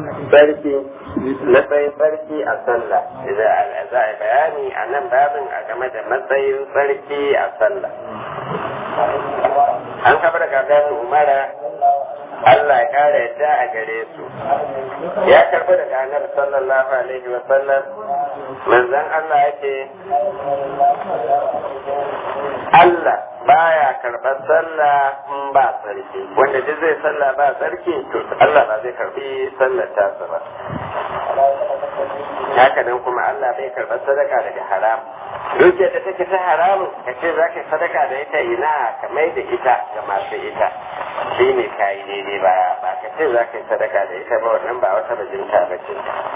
sarki matsayin sarki a sallah idan za a bayani a nan babin a game da matsayin sarki a sallah an kafa da gagarin umara Allah ya kare yadda a gare su ya karbi daga annabi sallallahu alaihi wa sallam manzon Allah yake Allah baya karɓar sallah in ba sarki wanda duk zai sallah ba sarki to Allah ba zai karbi sallar tasa ba haka nan kuma Allah bai karɓar sadaka daga haram dukiyar da take ta haramun ka ce za ka yi sadaka da ita ina ka mai da ita ga masu ita shi ne ka yi daidai ba ba ka ce za ka yi sadaka da ita ba wannan ba wata bajinta ba ce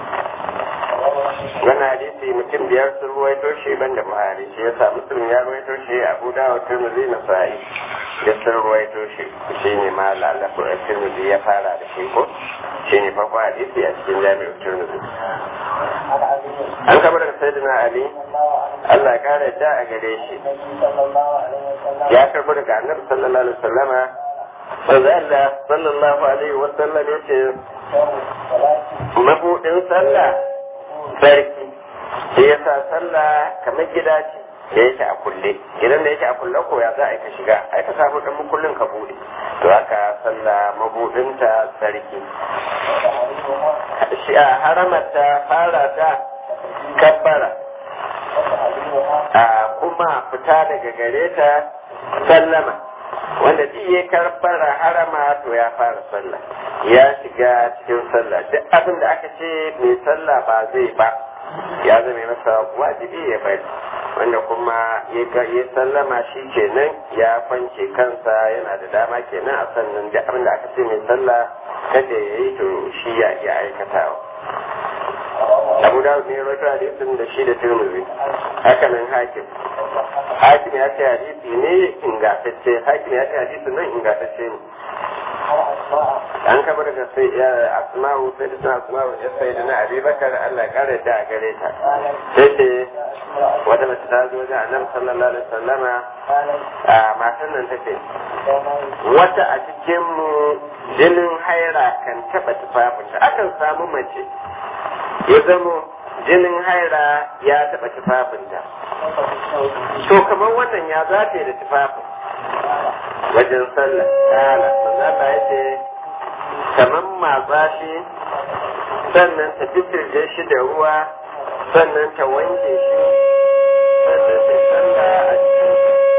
wannan hadisi mutum biyar sun ruwaito shi ban da buhari shi yasa muslim ya ruwaito shi abu dawud tirmidhi na sa'i da sun ruwaito shi shi ne ma lalafu tirmidhi ya fara da shi ko shi ne farko hadisi a cikin jami'ar tirmidhi an kaba daga sayyidina ali Allah ya kare da a gare shi ya karbi daga annabi sallallahu alaihi wasallama manzo Allah sallallahu alaihi wasallam yace mabudin sallah sarki shi yasa sallah kamar gida ce da yake a kulle idan da yake a kulle ko ya za a ka shiga ai ka samu dan mukullin ka bude to haka sallah mabudinta sarki shi a haramata fara ta kabbara a kuma fita daga gare ta sallama wanda duk ya karbara harama to ya fara sallah ya shiga cikin sallah duk abin da aka ce mai sallah ba zai ba ya zama masa wajibi ya bari wanda kuma ya sallama shi kenan ya kwance kansa yana da dama kenan a sannan duk abin da aka ce mai sallah kada ya yi to shi ya iya aikatawa abu da ne rawaito hadisin da shi da turmuzi haka nan hakim hakim ya ce hadisi ne ingantacce hakim ya ce hadisi nan ingantacce ne an kaba daga sai ya asma'u sai da suna asma'u ya sai da na abubakar allah kare da a gare ta sai ce wata mace ta zo wajen annabi sallallahu alaihi wasallama a matan nan ta ce wata a cikin mu jinin haira kan taba tufafinta akan samu mace ya zamo jinin haira ya taɓa tufafinta to kamar wannan ya zafe da tufafin wajen sallah ta'ala manzala ya ce kamar matsa shi sannan ta fitirje shi da ruwa sannan ta wanke shi sannan ta sallah a cikin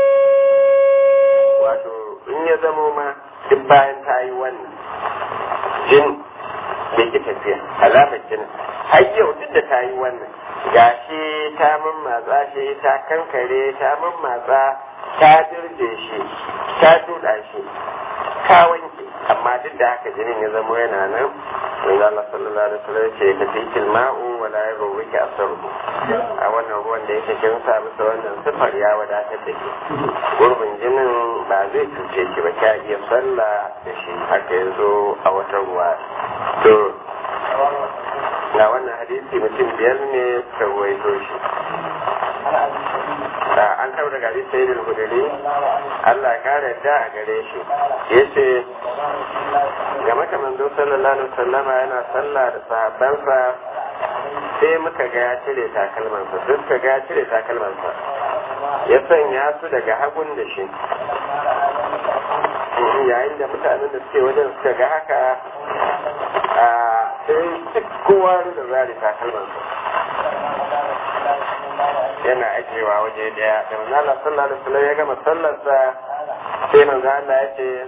wato in ya zamo ma duk bayan ta yi wannan jin da ki tafiya alamar jinin har yau duk da ta yi wannan gashi ta mammatsa shi ta kankare ta mammatsa ta dirje shi ta duda shi ta wanke amma duk da haka jinin ya zama yana nan manzo Allah sallallahu alaihi wasallam ce ka fi ma'u wa la yurwiki asruhu a wannan ruwan da yake kin sa masa wannan sifar ya wadatar da ke gurbin jinin ba zai cuce ki ba ka iya sallah da shi haka yazo a wata ruwa to ga wannan hadisi mutum biyar ne suka ruwaito shi da an kawo daga hadisi sai da hudari Allah ya kare da a gare shi yace ga maka manzo sallallahu alaihi wasallama yana sallah da sahabbansa sai muka ga ya cire takalmansa sai suka ga ya cire takalmansa ya sanya su daga hagun da shi yayin da mutanen da suke wajen suka ga haka sai duk kowa da zari takalmansa yana ajiyewa waje daya da manzo Allah sallallahu alaihi wasallam ya gama sallarsa sai manzo Allah ya ce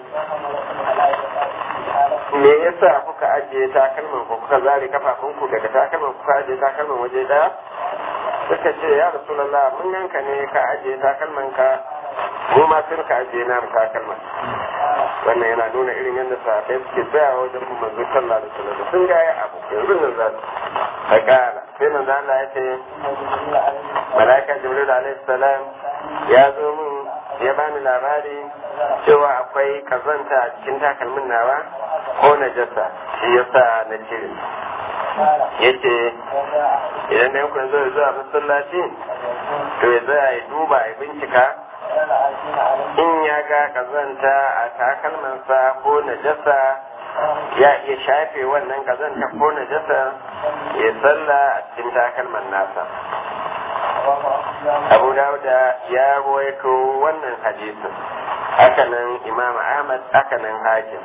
me yasa kuka ajiye takalman ku kuka zare kafafun ku daga takalman kuka ajiye takalman waje daya suka ce ya rasulullah mun yanka ne ka ajiye takalman ka mu ma sun ka ajiye na takalman wannan yana nuna irin yadda sahabbai suke tsaya wajen mu manzo sallallahu alaihi wasallam sun ga ya abu yanzu nan za su fakala sai manzo Allah ya ce malaika jibril alaihi salam ya zo min ya bani labari cewa akwai kazanta a cikin takalmin nawa ko najasa shi yasa na cire yace idan da yankun zo zuwa masallaci to ya zai ya duba ya bincika in ya ga kazanta a takalmansa ko najasa ya iya shafe wannan kazanta ko najasa ya salla a cikin takalman nasa abu dauda ya ruwaito wannan hadisin hakanan imam ahmad hakanan hakim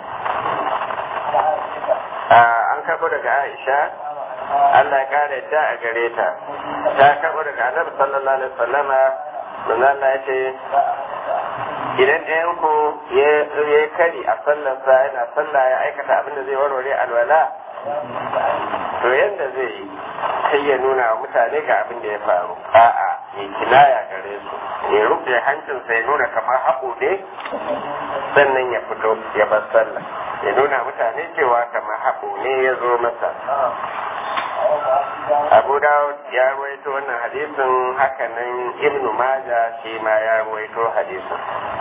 an karɓo daga aisha Allah ya kare ta a gare ta ta karɓo daga annabi sallallahu alaihi wasallama manzo Allah ya ce idan ɗayan ku ya kari a sallarsa yana sallah ya aikata abin da zai warware alwala to yadda zai yi sai ya nuna wa mutane ga abin da ya faru a'a ya kinaya gare su ya rufe hancinsa ya nuna kamar haɓo ne sannan ya fito ya bar sallah ya nuna mutane cewa kamar haɓo ne ya zo masa abu dawud ya ruwaito wannan hadisin hakanan ibnu maja shi ma ya ruwaito hadisin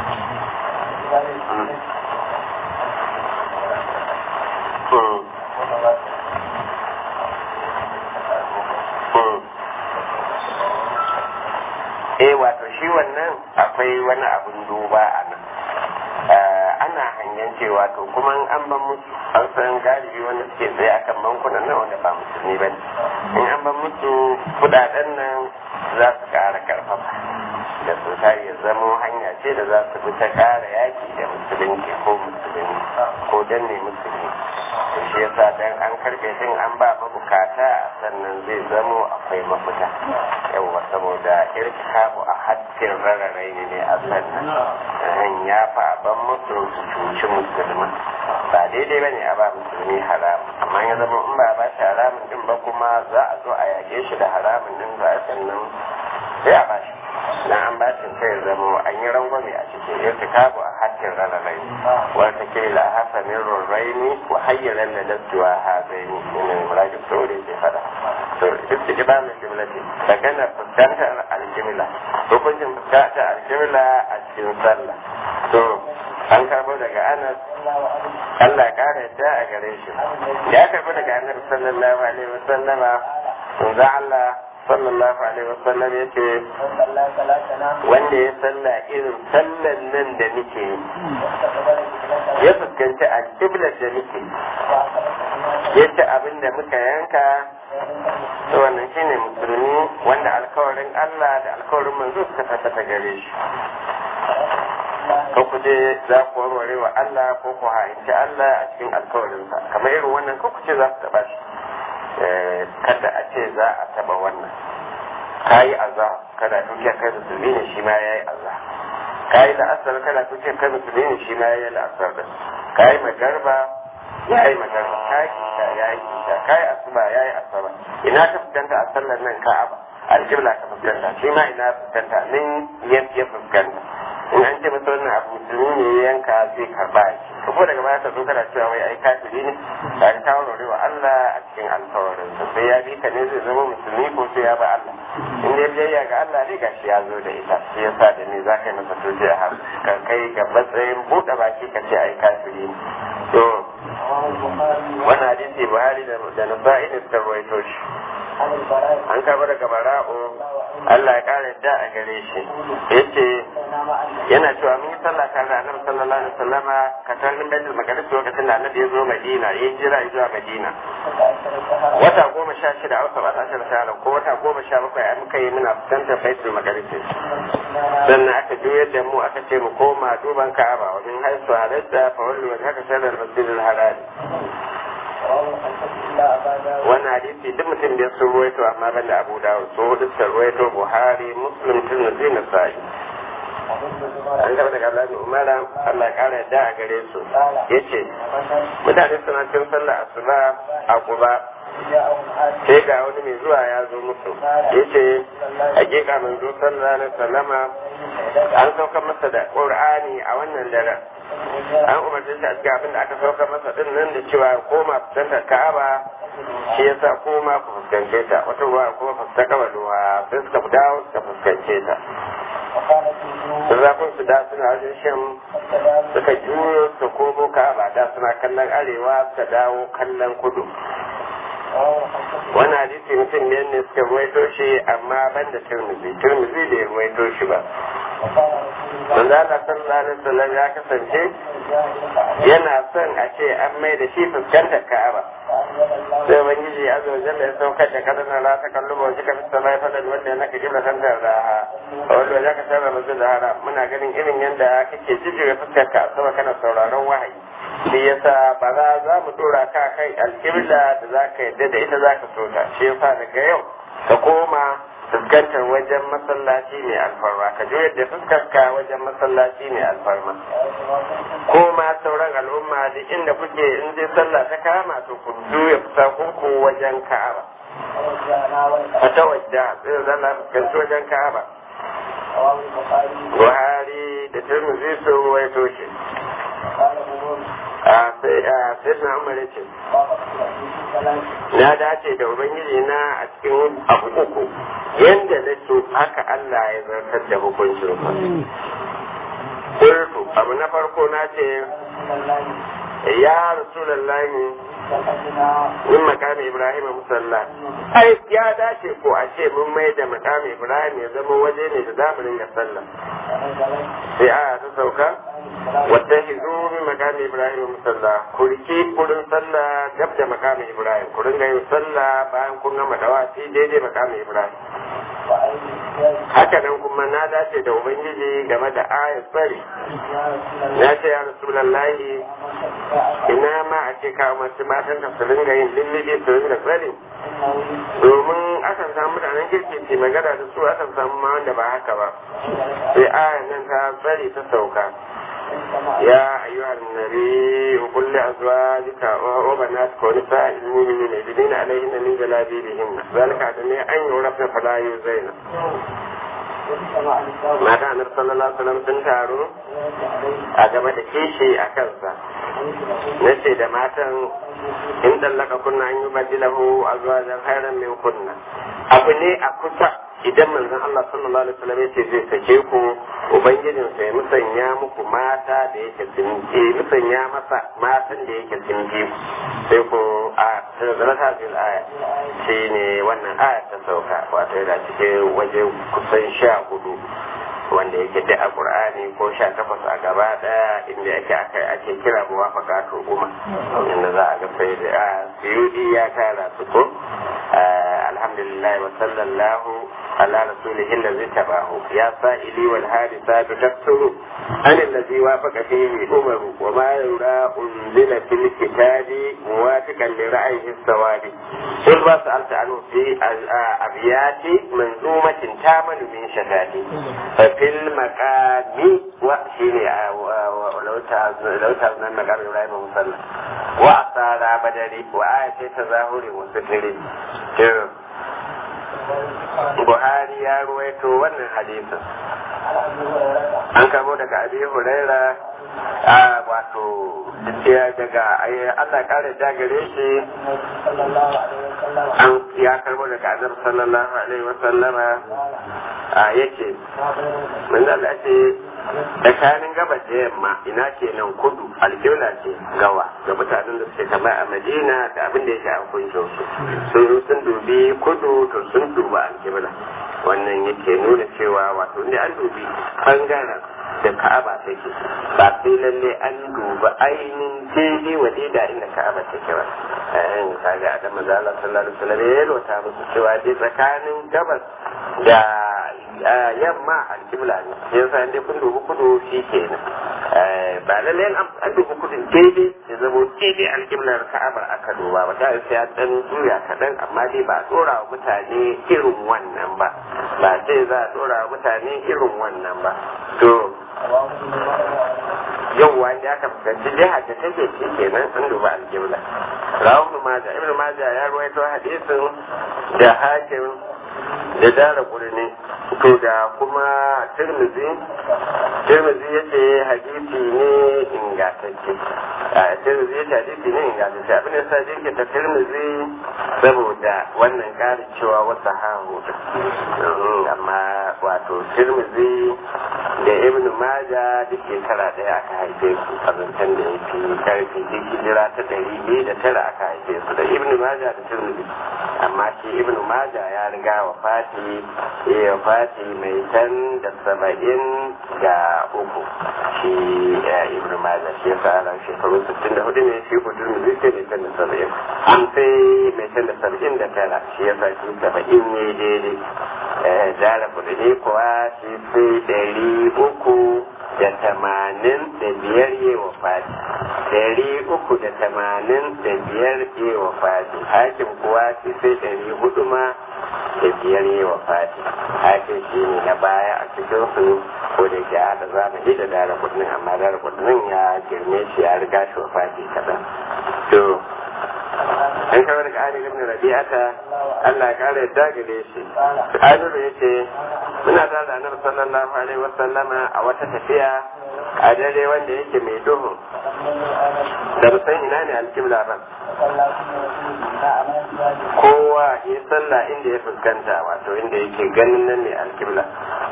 eh wato shi wannan akwai wani abun duba a nan ana hangen cewa to kuma an ban musu an san galibi wanda suke tsaye akan bankunan nan wanda ba musulmi ba in an ban musu kudaden nan za su kara karfafa da su ya zamo hanya ce da za su bi ta kara yaki da musulunci ko musulmi ko danne musulmi to shi yasa dan an karbe din an ba mabukata sannan zai zamo akwai mafita yawa saboda irkabu a hattin rararai ne a sannan ya fa ban musu su cuci musulmi ba daidai ba ne a ba musulmi haramun amma ya zama in ba ba shi haramun din ba kuma za a zo a yage shi da haramun din za a sannan sai a ba shi na an ba shi sai zama an yi rangwame a cikin irtikabu a hattin rararai wata ke la hasanin rarraini wa hayyaran da dastuwa ha zai ni ne murajin sauri ke fada to istiqbalul qiblati magana fuskantar alqibla hukuncin fuskantar alqibla a cikin sallah to an karbo daga Anas Allah ya kare ta a gare shi ya karbo daga Annabi sallallahu alaihi wasallama manzo Allah sallallahu alaihi wasallam ya ce wanda ya salla irin sallan nan da nake ya fuskanci alƙiblar da nake ya ci abin da muka yanka to wannan shine musulmi wanda alkawarin Allah da alkawarin manzo suka tabbata gare shi ko ku je za ku warware wa Allah ko ku ha'inci Allah a cikin alkawarinsa kamar irin wannan ko ku ce za ku taɓa shi kada a ce za a taba wannan ka yi azza kada dukiya kai musulmi ne shi ma ya yi azza ka yi la'asar kada dukiya kai musulmi ne shi ma ya yi la'asar da ka yi magarba ya yi magarba ka yi kisha ya yi kisha ka yi asuba ya yi asuba ina ka fuskanta a sallar nan ka'aba alƙibla ka fuskanta shi ma ina fuskanta nan ya fuskanta in an ce masa wannan abu musulmi ne ya yanka zai karba shi ko daga baya ka zo kana cewa wai ai kafiri ne ka ka kawo wa Allah a cikin alkawarin sa sai ya bi ka ne zai zama musulmi ko sai ya ba Allah in dai biyayya ga Allah ne gashi ya zo da ita shi yasa da ni za ka yi masa toje a har ka kai ga matsayin buɗe baki ka ce ai kafiri ne to wannan hadisi Buhari da Nasa'i ne suka rawaito shi an karɓi daga bara'u Allah ya ƙara da a gare shi yace yana cewa mun yi sallah tare da annabi sallallahu alaihi wasallam ka tallin baitul maqdis lokacin da annabi ya zo Madina ya jira zuwa Madina wata goma sha shida a wata wata sha shida ko wata goma sha bakwai a muka yi muna fuskantar baitul maqdis sannan aka juyar da mu aka ce mu koma duban Ka'aba wa min haisu halatta fa wallu wa haka sadar masjidil haram wannan hadisi duk mutum da sun ruwaito amma ban da abu dawud so hudu sun ruwaito buhari muslim tirmidhi na sa'i an gaba daga Allah umara Allah ya kara yadda a gare su yace mutane suna cin sallah asuba a kuba sai ga wani mai zuwa ya zo musu yace hakika mun zo sallallahu alaihi wasallama an sauka masa da qur'ani a wannan daren an umarci shi a cikin abin da aka sauka masa din nan da cewa koma fuskantar ka'aba shi yasa koma ku fuskance ta wata ruwa kuma fuskanta kabaluwa sai suka dawo suka fuskance ta da zafin su da suna wajen shan suka juyo su komo ka'aba da suna kallon arewa suka dawo kallon kudu wani hadisi mutum ne ne suka ruwaito shi amma ban da turmizi turmizi bai ruwaito shi ba manzo Allah sallallahu alaihi wasallam ya kasance yana son a ce an mai da shi fuskantar ka'aba sai ubangiji azza wa jalla ya saukar da kadana la ta kallu ba shi ka fi samai fadal wanda ya naka kibla kan da raha wanda ya ka sarra mazu da hara muna ganin irin yadda kake jijjiga fuskar ka sama kana sauraron wahayi shi yasa ba za za mu dora ka kai alkibla da za ka yadda da ita za ka so ta shi yasa daga yau ka koma fuskantar wajen masallaci mai alfarma ka juyar da fuskarka wajen masallaci mai alfarma ko ma sauran al'umma duk inda kuke in dai sallah ta kama to ku juya fusakunku wajen ka'aba a ta wajda sai zalla fuskanci wajen ka'aba buhari da turmuzi sun ruwaito shi a sai na umar ya ce na dace da ubangiji na a cikin abu uku yadda na so haka Allah ya zartar da hukuncin Kultu abu na farko na ce ya rasulallahi min makami ibrahim musalla ai ya dace ko a ce mun mai da makami ibrahim ya zama waje ne da zamu ringa sallah sai aya ta sauka wata hizu min makami ibrahim musalla ku rike kurin sallah gab da makami ibrahim ku ringa yin sallah bayan kun gama dawaci daidai makami ibrahim haka nan kuma na dace da ubangiji game da ayat bari na ce ya rasulallahi ina ma a ce kawo masu matan ka su ringa yin lullubi su ringa tsari domin akan samu mutanen kirki ce magana da su akan samu ma wanda ba haka ba sai ayan nan ta tsari ta sauka يا أيها النبي وقل لأزواجك وبناتك ونساء المؤمنين يدلين عليهن من جلابيبهن ذلك عدني أن يعرفن فلا يؤذين mata annabi sallallahu alaihi wasallam sun taru a game da kishi a kansa na ce da matan in dallaka kunna an yi badilahu a zuwa jan hairan min kunna abu ne a kusa idan manzon Allah sallallahu alaihi wasallam yace zai sake ku ubangijin sa ya musanya muku mata da yake sun musanya masa matan da yake sun ji sai ku a zalata bil aya shine wannan aya ta sauka wato yana cikin waje kusan sha hudu wanda yake da a qur'ani ko sha takwas a gaba daya inda yake aka ake kira muwafaqatul umma inda za a ga sai da suyudi ya tara su ko alhamdulillah wa sallallahu على رسوله الذي تبعه يا سائلي والحادثات تكثر عن الذي وافق فيه أمر وما يرى أنزل في الكتاب موافقا لرأيه السواد قل ما سألت عنه في أبيات منظومة تامن من شتات ففي المقام وحين لو تعزنا المقام إبراهيم مصلى وأثار بدري وآية تظاهر وستر Buhari ya ruwaito wannan hadisin. An kamo daga Abi Huraira a wato daga Allah kare dagare shi an ya karbo daga Annabi sallallahu alaihi wa sallama a yake mun da ce tsakanin gabas da yamma ina kenan kudu alƙibla ce gawa ga mutanen da suke kama a madina da abin da ya shafi kuncin su sun sun dubi kudu to sun duba alƙibla wannan yake nuna cewa wato ne an dubi bangaren da ka'aba take ba sai lalle an duba ainihin daidai wa da inda ka'aba take ba ayan kaga da manzo Allah sallallahu alaihi wasallam ya lota musu cewa dai tsakanin gabas da yamma alkibla ne yasa inda kun dubi kudu shi kenan ba lalle an dubi kudu daidai ya zama daidai alkiblar ka'abar aka duba ba ta sai ya dan juya kaɗan amma dai ba a tsora wa mutane irin wannan ba ba sai za a tsora wa mutane irin wannan ba to yau wanda aka fuskanci jiha da take ci kenan an duba aljibla rawu ibn maja ibn maja ya ruwaito hadisin da hakim da dara kurni to da kuma tirmizi tirmizi ya ce hadisi ne ingantacce a tirmizi ya ce hadisi ne ingantacce abin da sa jirke ta tirmizi saboda wannan ƙarin cewa wasu hahu amma wato tirmizi da ibn maja duk shekara ɗaya aka haife su a zancen da ya fi karfi duk hijira ta ɗari biyu da tara aka haife su da ibn maja da tirmizi amma shi ibn maja ya riga wa fati ya fati mai tan da saba'in da uku shi ibn maja shi ya sa shekaru sittin da hudu ne shi kudu ne zai mai tan da saba'in an sai mai tan da saba'in da tara shi ya sa shi saba'in ne daidai jara kudu ne kuwa shi sai ɗari uku da tamanin da biyar yi wa fati ɗari uku da tamanin da biyar yi wa fati hakim kuwa shi sai ɗari hudu ma da biyar yi wa fati hakim shi ne na baya a cikin su ko da ke haɗa zamani da dara kudin amma dara kudin ya girme shi ya riga shi wa fati kaɗan to an kawar da Ali ibn Rabi'ata Allah ya kare yadda gare shi Aliru ya ce muna da da Annabi sallallahu alaihi wa sallama a wata tafiya a dare wanda yake mai duhu da san ina ne alkibla ba kowa ya sallah inda ya fuskanta wato inda yake ganin nan ne alkibla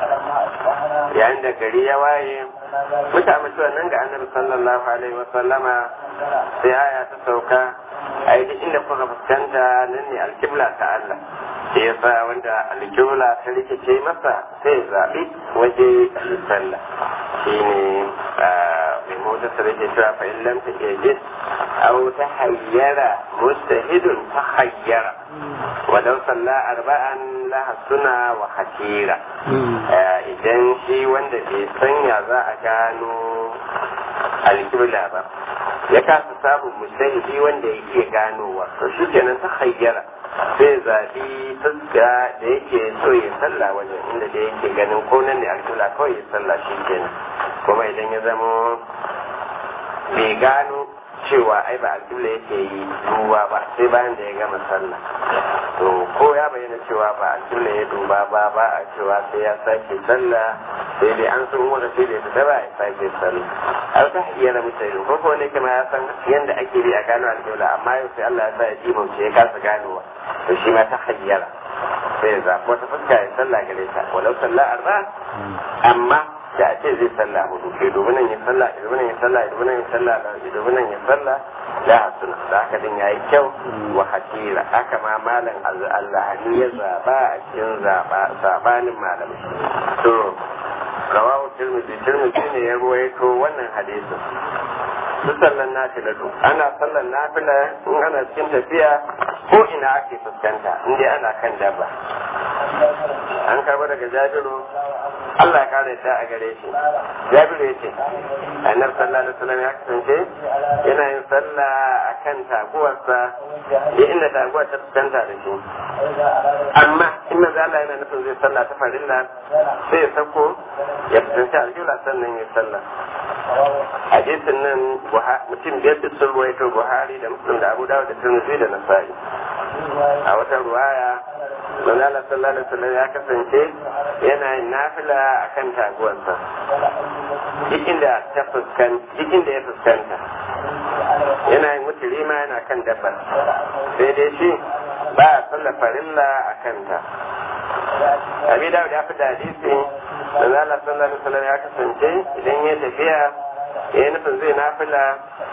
yayin da gari ya waye mutane nan ga Annabi sallallahu alaihi wa sallama sai aya ta sauka a yi inda kuka fuskanta nan ne alkibla ta Allah sai ya sa wanda alkibla ta rikice masa sai ya zaɓi waje yi sallah shi ne mai mota su rike cewa fa illam ta ke aw ta hayyara mustahidun ta hayyara walau salla arba'an laha suna wa hakira idan shi wanda bai sanya za a gano alkibla ba ya kasa samun mustahidi wanda ya iya ganowa to shi kenan ta hayyara sai zaɓi fuska da yake so ya salla wajen inda da yake ganin ko nan ne alkibla kawai ya salla shi kenan kuma idan ya zama bai gano cewa ai ba alƙibla yake yi duba ba sai bayan da ya gama sallah to ko ya bayyana cewa ba alƙibla ya duba ba ba a cewa sai ya sake sallah sai dai an sun wanda sai da ya fita ba ya sake sallah har ta iya na mutane ko ko ne kuma ya san yadda ake bi a gano alƙibla amma yau sai Allah ya sa ya dimauce ya kasa ganowa to shi ma ta hayyara sai ya zaɓi wata fuska ya sallah gare ta walau sallah arba amma da a ce zai sallah hudu ke domin nan ya sallah domin nan ya sallah domin nan ya sallah domin nan ya sallah da hasuna da haka din yayi kyau wa hatira haka ma malam allahani ya zaba a cikin zaba sabanin malamai to rawahu tirmidhi tirmidhi ne ya ruwaito wannan hadisin su sallan nafila to ana sallan nafila in ana cikin tafiya ko ina ake fuskanta in dai ana kan dabba an karbo daga jabiru Allah ya kare ta a gare shi jabiru ya ce annabi sallallahu alaihi wasallam ya kasance yana yin sallah akan taguwarsa ya inda taguwar ta fuskanta da shi amma in manzo Allah yana nufin zai sallah ta farilla sai ya sako ya fuskanci alƙibla sannan ya sallah hadisin nan mutum biyar da sun ruwaito buhari da muslim da abu dawud da tirmidhi da nasa'i a wata ruwaya manzo Allah sallallahu alaihi wasallam ya kasance yana yin nafila akan taguwarsa duk inda ta fuskanta duk inda ya fuskanta yana yin mutuli ma yana kan dabbar sai dai shi ba a sallar farilla a kanta abi dawud ya fi da hadisi manzo Allah sallallahu alaihi wasallam ya kasance idan ya tafiya ya nufin zai nafila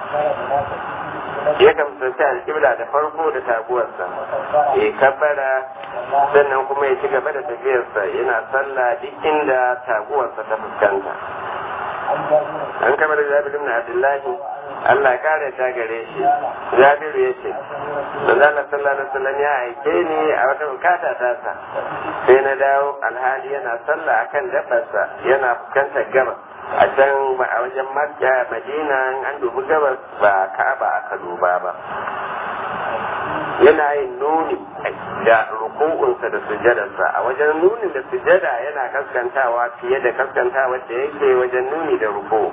ya kamsanci alƙibla da farko da taguwarsa ya kabbara sannan kuma ya ci gaba da tafiyarsa yana sallah duk inda taguwarsa ta fuskanta an kama da jabir ibn abdullahi Allah ya kare ta gare shi jabiru ya ce manzo Allah sallallahu alaihi wasallam ya aike ni a wata bukata ta sa sai na dawo alhali yana sallah akan dabbarsa yana fuskantar gaba a can a wajen makka madina an dubi gabas ba ka'aba aka duba ba yana yin nuni da ruku'unsa da sujadarsa a wajen nunin da sujada yana kaskantawa fiye da kaskantawa da yake wajen nuni da ruku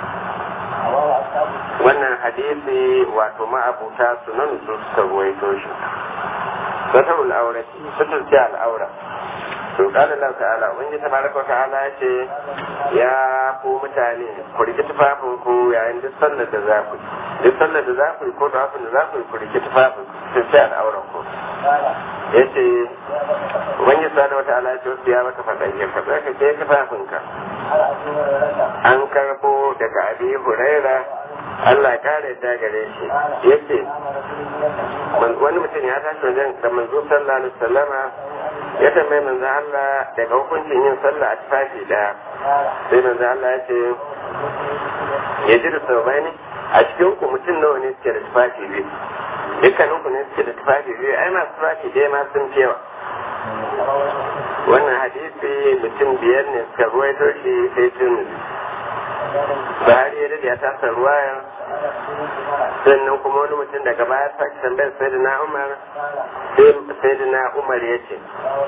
wannan hadisi wato ma'abuta sunan su suka ruwaito shi satarul aure satar ce al'aura to kala Allah ta'ala wani tabaraka ta'ala ya ce ya ku mutane ku rike tufafin ku yayin duk sallar da za ku duk sallar da za ku yi ko da da za ku yi ku rike tufafin ku sai al'auran ku ya ce wani sa da wata ala ce wasu ya maka faɗa ya faɗa ka ke tufafin ka an karbo daga abi huraira Allah ya kare ta gare shi yace wani mutum ya tashi wajen da manzo sallallahu alaihi wasallama ya tambayi manzo Allah daga hukuncin yin sallah a tufafi daya sai manzo Allah ya ce ya ji da saubai ne a cikin ku mutum nawa ne suke da tufafi biyu dukkanin ku ne suke da tufafi biyu ai masu tufafi ɗaya ma sun fi yawa wannan hadisi mutum biyar ne suka ruwaito shi sai tun Buhari ya dade ya tasa ruwaya sannan kuma wani mutum daga baya sake tambayar Sayyidina Umar sai Sayyidina Umar ya ce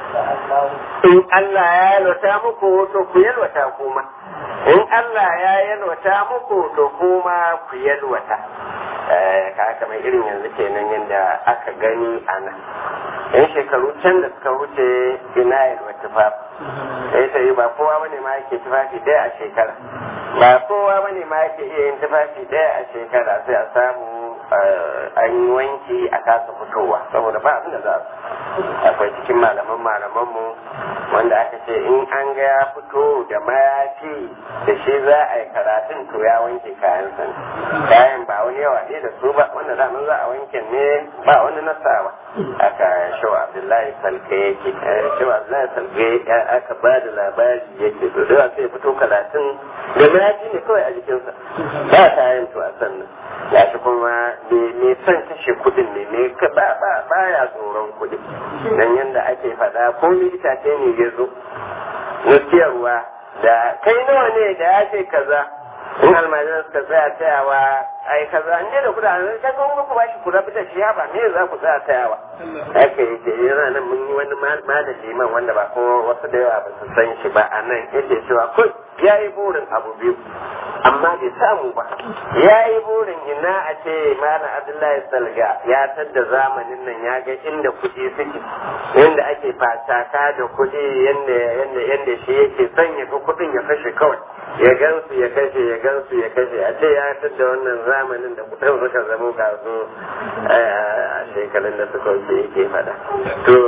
in Allah ya yalwata muku to ku yalwata kuma in Allah ya yalwata muku to kuma ku yalwata ka kamar irin yanzu kenan yadda aka gani a nan yan shekaru can da suka wuce ina yalwa tufafi sai ta yi ba kowa bane ma yake tufafi ɗaya a shekara ba kowa bane ma yake iya yin tufafi ɗaya a shekara sai a samu an yi wanki a kasa fitowa saboda ba abin da za su akwai cikin malaman malamanmu wanda aka ce in an ga ya fito da mayafi da shi za a yi karatun to ya wanke kayan sa kayan ba wani yawa ne da su ba wanda daman za a wanke ne ba wani nasawa aka shawa abdullahi salke yake shawa abdullahi salke aka ba da labari yake to da sai ya fito karatun da mayafi ne kawai a jikinsa ba kayan to a sannan ya shi kuma me son kashe kudin ne ne ba ba ba ya tsoron kudi dan yanda ake faɗa ko itace ne ya zo na siyarwa da kai nawa ne da ya ce kaza in almajiran suka tsaya tsayawa ai kaza an da kuɗa an ka ga ku ba shi ku rabu da shi ba me za ku tsaya tsayawa haka yake yana nan mun yi wani malami man wanda ba ko wasu da yawa ba su san shi ba a nan yake cewa kun ya yi burin abu biyu amma bai samu ba ya yi burin ina a ce malam abdullahi salga ya tadda zamanin nan ya ga inda kuɗi suke yadda ake fataka da kuɗi yadda yadda yadda shi yake son ya ga kuɗin ya kashe kawai ya gansu ya kashe ya gansu ya kashe a ce ya tadda wannan zamanin da kuɗin suka zamo ga su a shekarun da suka wuce yake faɗa to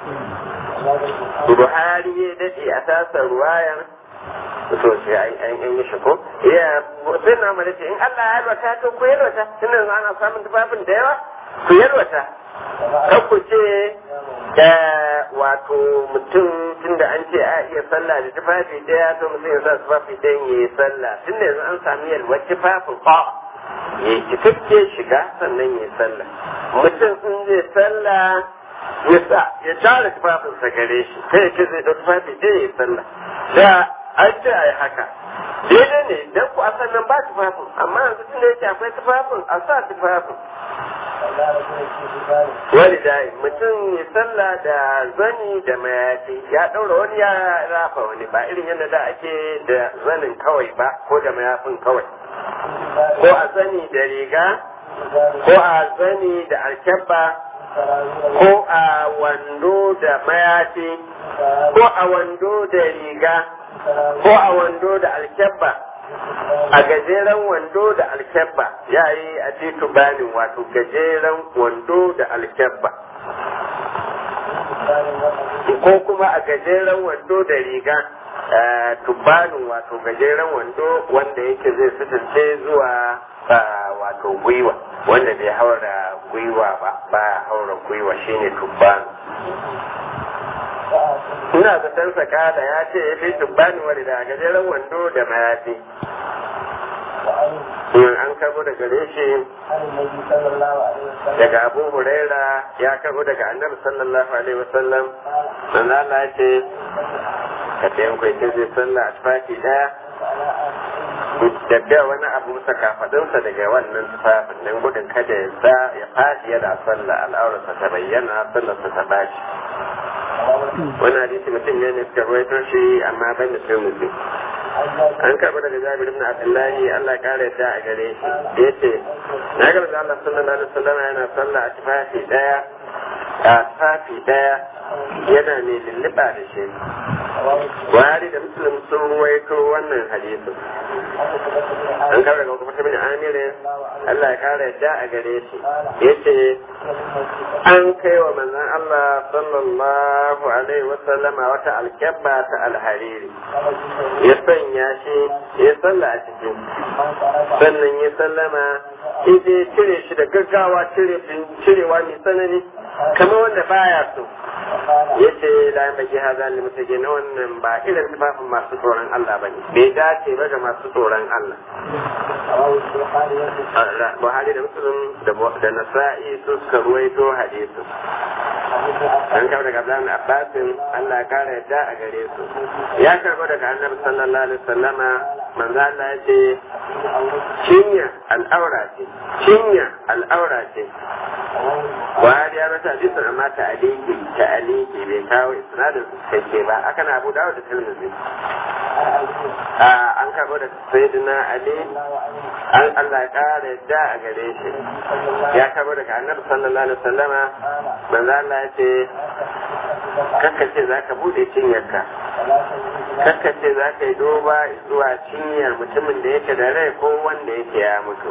Buhari ya daɗe a tasar ruwayar to shi an yi shi ko ya sai na mara ce in Allah ya yalwata to ku yalwata tunda yanzu ana samun tufafin da yawa ku yalwata kan ku ce wato mutum tunda an ce a iya sallah da tufafi daya to mutum ya sa tufafi ɗayan ya yi sallah tunda yanzu an sami yalwar tufafin ba ya yi cikakke shiga sannan ya yi sallah mutum in zai sallah ya sa ya tara tufafinsa gare shi kai ya ce zai ɗau tufafi ɗaya ya yi sallah da an ce a yi haka daidai ne dan ku asan nan ba tufafin amma yanzu tun da yake akwai tufafin a sa tufafin wani da mutum ya sallah da zani da mayafi ya ɗaura wani ya rafa wani ba irin yadda da ake da zanin kawai ba ko da mayafin kawai ko a zani da riga ko a zani da alkyabba ko a wando da mayafi ko a wando da riga ko a wando da alkyabba a gajeren wando da alkyabba ya yi a titu banin wato gajeren wando da alkyabba ko kuma a gajeren wando da riga tubanin wato gajeren wando wanda yake zai sutunce zuwa wato gwiwa wanda bai haura gwiwa ba ba haura gwiwa shine tubbanu ina zaton saka da ya ce ya fi tubbani wani da gajeren wando da mayafi an karbo da gare shi daga abu huraira ya karbo daga annabi sallallahu alaihi wasallam dan Allah ya ce ka tayin kai ce zai sallah a tufafi daya da wani abu musa kafadinsa daga wannan tufafin nan gudun kada ya sa ya faɗi yana sallah al'aurarsa ta bayyana sallarsa ta bashi wani hadisi mutum ne suka ruwaito shi amma ban da sai mutum an karɓi daga jabir ibn abdullahi Allah ya kare ta a gare shi yace na ga da Allah sallallahu alaihi wasallam yana sallah a tufafi daya a a safi daya yana mai lulluɓa da shi buhari da muslim sun ruwaito wannan hadisin an kawo daga kuma bin amirin Allah ya kara yadda a gare shi yace an kai wa manzon Allah sallallahu alaihi wasallama wata alkyabba ta alhariri ya sanya shi ya salla a cikin sannan ya sallama ije cire shi da gaggawa cirewa mai tsanani kamar wanda baya so ya ce la baki haza li mutage na wannan ba irin tufafin masu tsoron Allah bane bai dace ba ga masu tsoron Allah Buhari da Muslim da Nasa'i su suka ruwaito hadisu an kawo daga Abdullahi Abbasin Allah ya kara yadda a gare su ya karbo daga Annabi sallallahu alaihi wasallama manzo Allah ya ce cinya al'aura ce cinya al'aura ce Buhari ya rasa hadisin amma ta aliki ta aliki bai kawo isnadin cikakke ba aka na Abu Dawud da Tirmidhi an karbo da Sayyidina Ali an Allah ya kara yadda a gare shi ya karbo daga Annabi sallallahu alaihi wasallama manzo Allah ya ce kakkace za ka bude cinyarka kakkace za ka yi doba zuwa cinyar mutumin da yake da rai ko wanda yake ya mutu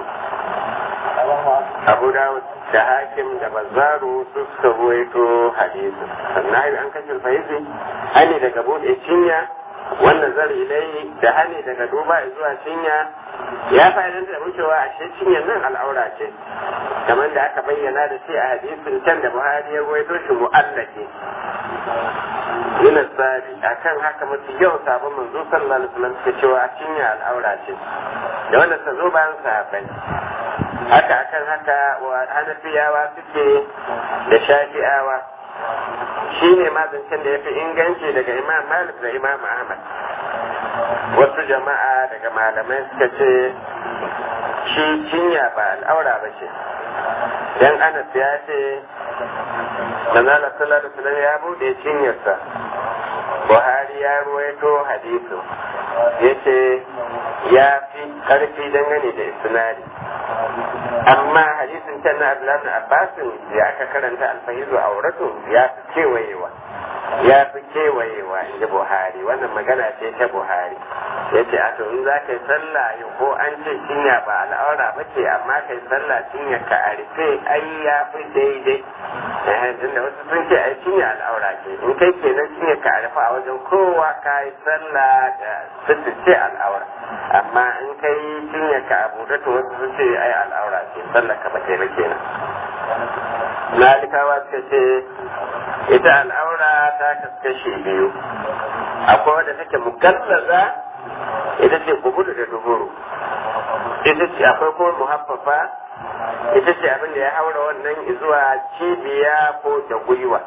abu dawud da hakim da bazaru su suka ruwaito hadisi sannan an kashe fahimci hani daga bude cinya wannan zari ilai da hani daga duba zuwa cinya ya fa'idanta da wucewa a shi cinyar nan al'aura ce kamar da aka bayyana da shi a hadisin can da buhari ya ruwaito shi mu'allake yana sabi akan haka mafi yau sabon manzo sallallahu alaihi wasallam suke cewa a cinya al'aura ce da wanda ta zo bayan sahabbai haka akan haka wa hanafiyawa suke da shafi'awa shi ne mazancin da ya fi inganci daga imam malik da imam ahmad wasu jama'a daga malamai suka ce shi cinya ba al'aura ba ce dan anas ya ce manzala sallallahu alaihi ya bude cinyarsa buhari ya ruwaito hadisu ya ce ya fi karfi dangane da isnadi amma hadisin can na abdullahi abbasin da aka karanta alfahizu a wuratun ya fi kewayewa ya fi kewayewa in ji buhari wannan magana ce ta buhari ya ce a in za ka yi sallah ko an ce cinya ba al'aura ba ce amma ka yi sallah cinya ka a rufe ai ya fi daidai tunda wasu sun ce ai cinya al'aura ce in kai kenan cinya ka a rufe a wajen kowa ka yi sallah da sirri ce al'aura amma in kai cinya ka a buɗe to wasu sun ce ai al'aura ce sallah ka ba ta ba kenan malikawa suka ce ita al'aura ta kaskashe biyu akwai wadda take mukallaza ita ce kubudu da duburu ita ce akwai kuma muhaffafa ita ce abin da ya haura wannan zuwa cibiya ko da gwiwa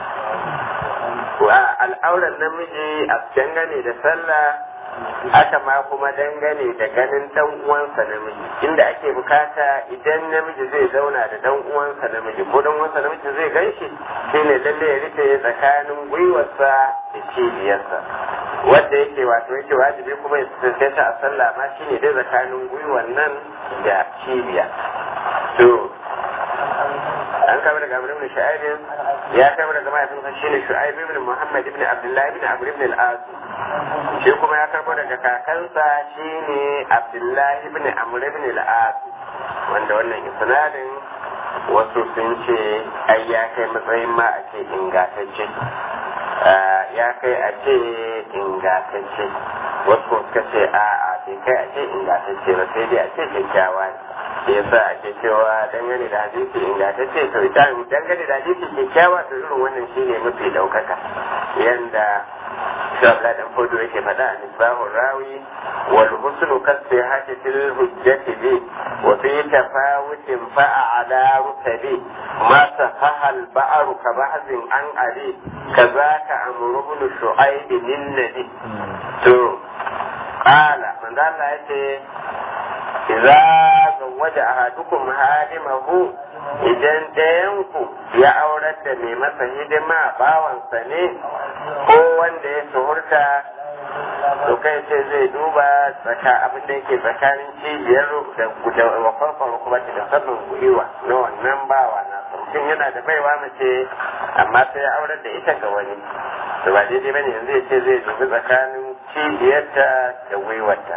al'auran namiji a dangane da sallah haka ma kuma dangane da ganin dan uwansa namiji inda ake bukata idan namiji zai zauna da dan uwansa namiji ko dan uwansa namiji zai ganshi shine lalle ya rufe tsakanin gwiwarsa da cibiyarsa wanda yake wato yake wajibi kuma ya tsaye a sallah ma shine dai tsakanin gwiwar nan da cibiya to an kama daga Amr ibn Shu'aib ya kama daga mahaifinsa shine Shu'aib ibn Muhammad ibn Abdullah ibn Amr ibn al-As shi kuma ya karbo daga kakansa shine Abdullah ibn Amr ibn al-As wanda wannan isnadin wasu sun ce ai ya kai matsayin ma a ce ingantacce ya kai a ce ingantacce wasu suka ce a'a bai kai a ce ingantacce ba sai dai a ce kyakkyawa ne yasa ake cewa dangane da hadisi ingantacce to ita dangane da hadisi kyakkyawa to irin wannan shine mafi daukaka yanda shabla dan fodo yake faɗa a misbahun rawi wal husnu kasihati fil hujjati bi wa fi tafawutin fa'a ala rutabi ma sahaha al ba'ru ka bahzin an ali kazaka amru ibn shu'aib lin nabi to qala manzo Allah yace idza zawwaja ahadukum hadimahu idan ɗayanku ya aurar da mai masa hidima bawansa ne ko wanda ya suhurta to kai ce zai duba tsaka abin da yake tsakanin cibiyar da da wakwarkwar kuma da sabbin gwiwa na wannan bawa na sun mutum yana da baiwa mace amma sai ya aurar da ita ga wani to ba daidai bane yanzu ya ce zai dubi tsakanin cibiyarta da gwiwarta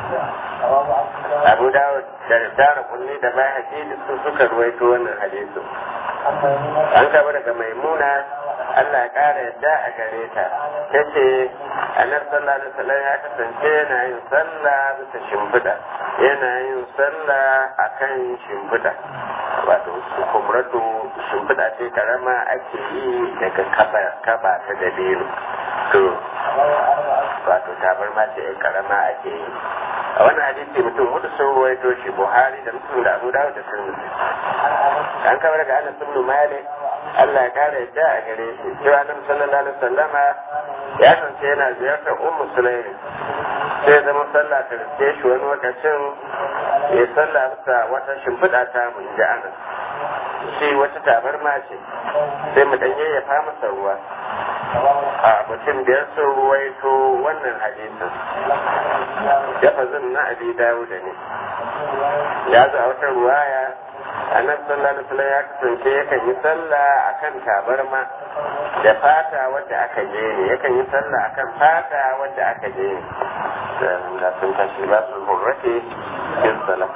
abu dawud da tara kunni da bai haƙi da su suka ruwaito wannan hadisu an kaba daga maimuna Allah ya ƙara yadda a gare ta ta ce annabi sallallahu alaihi wasallam ya kasance yana yin sallah bisa shimfiɗa yana yin sallah akan shimfiɗa wato kumratu shimfiɗa ce karama ake yi daga kaba kaba ta dabino to wato tabarma ce karama ake yi a wani hadisi mutum hudu sun ruwaito shi buhari da mutum da abu dawud da tirmidhi an kama daga anas ibn malik Allah ya kare yadda a gare shi cewa nan sallallahu alaihi wasallama ya kance yana ziyartar ummu sulaimi sai zama sallah ta riske shi wani lokacin ya sallah bisa wata shimfiɗa ta mu inji anas shi wata tabarma ce sai mu dan yayyafa masa ruwa a mutum biyar sun ruwaito wannan hadisin lafazin na abi dawuda ne ya zo a wata ruwaya annabi sallallahu alaihi wasallam ya kasance yakan yi sallah akan tabarma da fata wadda aka je ne yakan yi sallah akan fata wadda aka je ne da sun tashi ba su hurrake yin sallah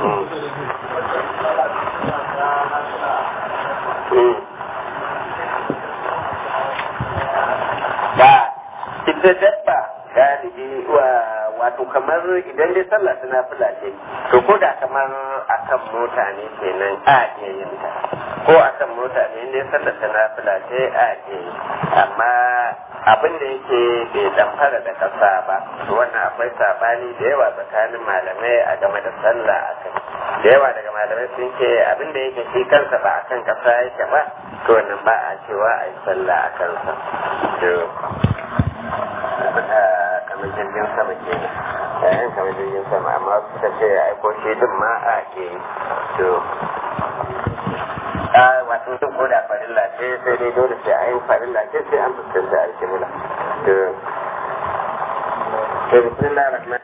ba ita dabba galibi wato kamar idan dai sallah tana fula ce to ko da kamar akan mota ne kenan a iya yin ta ko akan mota ne dai sallah tana fula ce a iya yi amma abin da yake bai damfara da kasa ba to wannan akwai sabani da yawa tsakanin malamai a game da sallah a kai da yawa daga malamai sun ce abin da yake shi kansa ba akan kasa yake ba to wannan ba a cewa a yi sallah a kansa kamar jirgin sama ke yayin kamar jirgin sama amma suka ce ya aiko shi din ma a ke to a wato duk ko da farilla ce sai dai dole sai a yi farilla ce sai an fuskanta alkibla to to bismillahir rahmanir